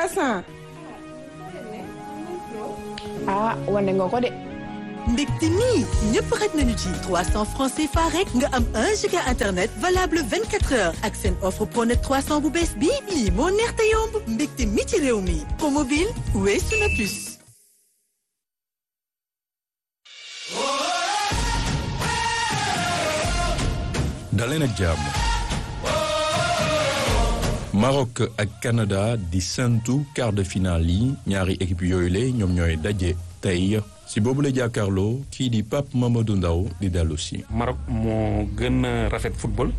300. ah wane nga ko de. mbégte mi ñëpp xaj nañu ci 300 francs CFA rek nga am 1 giga internet valable 24 heures ak seen offre pronet 300 bu bees bii lii moo neex te yomb mbégte mi ci réew mi promobile weesu na plus. daleen ak jàmm Maroc ak Canada di sentu quart de finale yi ñaari équipe yooyu la ñoom ñooy daje tey si boobu la jàkkaarloo kii di Pape Mamadou Ndaw di dellu si. Maroc moo gën a rafet football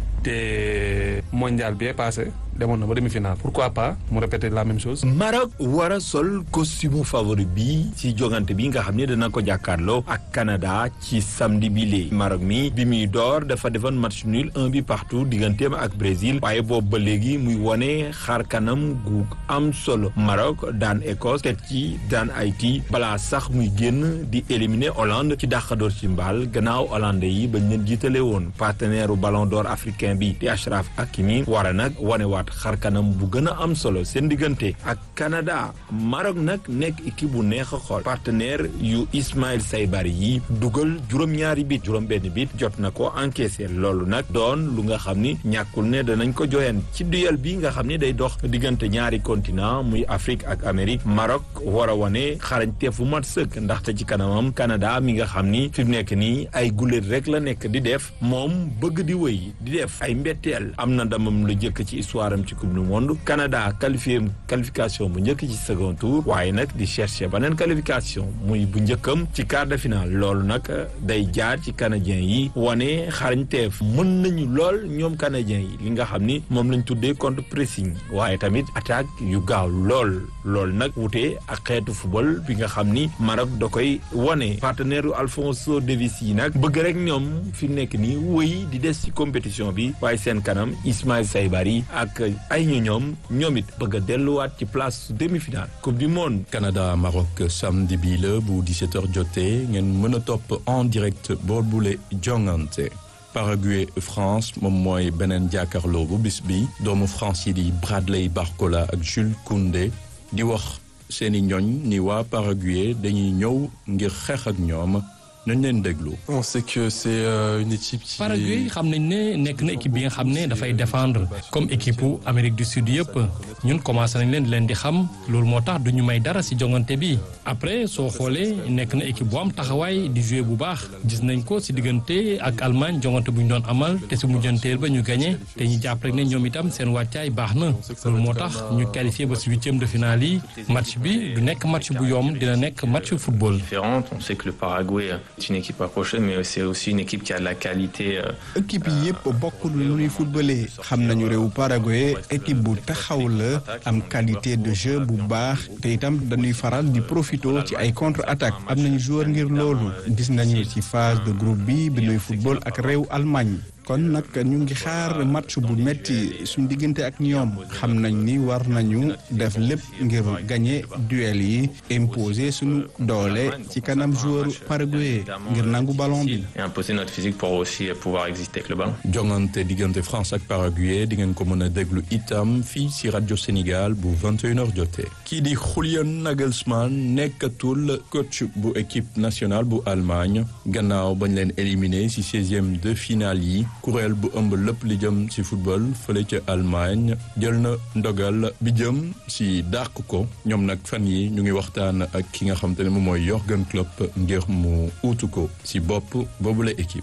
te mondial bi passé demoon na ba demi-finale pourquoi pas mu répéter la même chose. Maroc war a sol costume favori bi ci jogante bi nga xam ne dana ko jàkkaarloo ak Canada ci samedi bi lee Maroc mi bi muy door dafa defoon match nul un bi partout digganteem ak Brésil waaye boobu ba léegi muy wone xaar kanam gu am solo Maroc daan Écosse teg ci daan Haïti balaa sax muy génn di éliminer Hollande ci dàqadoor ci mbaal gannaaw Hollandais yi bañ leen jiitale woon partenaire ballon d'or africain bi di Achraf Hakimi war a nag wanewaat xar kanam bu gën a am solo seen diggante ak Canada Maroc nag nekk équipe bu neex a xool partenaire yu Ismaïl Saybari yi dugal juróom-ñaari bit juróom-benn bit jot na ko encaissé loolu nag doon lu nga xam ni ñàkkul ne danañ ko joyan ci duel bi nga xam ni day dox diggante ñaari continent muy Afrique ak Amérique Maroc war a wane xarañte fu mat sëkk ndaxte ci kanamam Canada mi nga xam ni fi mu nekk nii ay guléet rek la nekk di def moom bëgg di wëy di def ay mbetteel am na ndamam lu jëkk ci histoire am ci coupe du monde Canada qualifié qualification bu njëkk ci second tour waaye nag di chercher beneen qualification muy bu njëkkam ci quart de finale loolu nag day jaar ci canadien yi wane xarañteef mën nañu lool ñoom canadien yi li nga xam ni moom lañ tuddee contre pressing waaye tamit attaque yu gaaw lool loolu nag wute ak xeetu football bi nga xam ni Maroc da koy wane partenaire u Alphonso Davies yi nag bëgg rek ñoom fi mu nekk nii wëy di des ci compétition bi waaye seen kanam Ismaïl Saybari ak ay ñu ñoom ñoom it bëgg a delluwaat ci place demi-finale coupe du monde. Canada Maroc samedi bii la bu 17h jotee ngeen mën a topp en direct boobule jongante. Paraguay France moom mooy beneen jàkkaarloo bu bis bi doomu France yi di Bradley Barcola ak Jules Koundé di wax seeni ñoñ ni waa Paraguay dañuy ñëw ngir xeex ak ñoom. nañ leen déglu. on sait que c'est une équipe qui. Paraguay xam nañ ne nekk na équipe bi nga xam ne dafay défendre comme équipe bu Amérique du Sud yëpp ñun commencé nañ leen di leen di xam loolu moo tax du ñu may dara ci jongante bi après soo xoolee nekk na équipe bu am taxawaay di jouer bu baax gis nañ ko ci diggante ak Allemagne jongante bu ñu doon amal te ci mujjanteel ba ñu gagné te ñu jàpp rek ne ñoom itam seen wàccaay baax na loolu moo tax ñu qualifié ba ci huitième de finale yi match bi du nekk match bu yomb dina nekk match football. On sait que le Paraguay c'est une équipe accrochée mais c'est aussi une équipe qui a de la qualité. équipe yi yëpp bokkul lu ñuy footballé xam nañu réewu Paraguay équipe bu taxaw la am qualité de jeu bu baax te itam dañuy faral di profito ci ay contre attaque am nañu joueur ngir loolu gis nañu ci phase de groupe bi bi ñuy football ak réew Allemagne. kon nag ñu ngi xaar match bu metti suñu diggante ak ñoom xam nañ ni war nañu def lépp ngir gagner duel yi imposer suñu doole ci kanam joueur paraguay ngir nangu ballon bi. et imposer notre physique pour aussi pouvoir exister avec le ballon. jongante diggante France ak Paraguay di ngeen ko mën a déglu itam fii ci rajo Sénégal bu 21h jotee. kii di Julian Nagelsmann nekkatul coach bu équipe nationale bu Allemagne gannaaw bañ leen éliminé ci 16e de finale yi. kuréel bu ëmb lépp li jëm ci football fële ca Allemagne jël na ndogal bi jëm ci dàq ko ñoom nag fan yi ñu ngi waxtaan ak ki nga xam te ne moom mooy Jürgen Klopp ngir mu uutu ko ci bopp boobule équipe.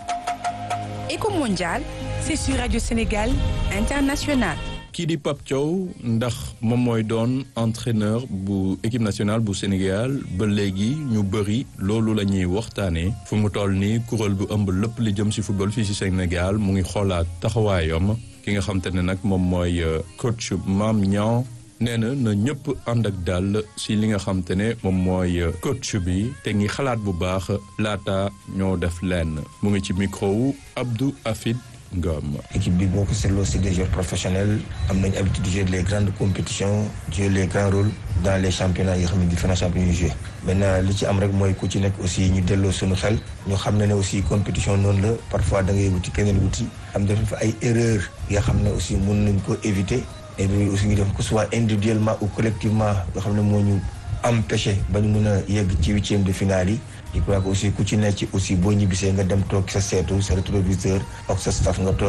Éco mondial c'est sur Radio Sénégal International. kii di Pape Thiaw ndax moom mooy doon entraîneur bu équipe nationale bu Sénégal ba léegi ñu bëri loolu la ñuy waxtaanee fu mu toll nii kuréel bu ëmb lépp li jëm ci football fii ci Sénégal mu ngi xoolaat taxawaayam ki nga xam te ne nag moom mooy coach Mame Niang nee na na ñëpp ànd ak dal ci li nga xam te ne moom mooy coach bi te ngi xalaat bu baax laata ñoo def lenn mu ngi ci micro wu Abdou Afid Ngom. équipe bi boo ko seetloo c'est des joueurs professionnels am nañu habitude de jouer les grandes compétitions jouer les grands rôles dans les championnats yi nga xam ne différents championnats yu joué maintenant li ci am rek mooy ku ci nekk aussi ñu delloo suñu xel ñu xam ne ne aussi compétition noonu la parfois da ngay wuti keneen wuti am def fa ay erreurs yoo xam ne aussi mën nañ ko éviter erreur yi aussi ñu def que ce soit individuellement ou collectivement nga xam ne moo ñu empêché ba ñu mun a yegg ci huitième de finale yi je crois que aussi ku ci nekk ci aussi boo ñibbisee nga dem toog sa seetu sa rétroviseur ak sa staff nga toog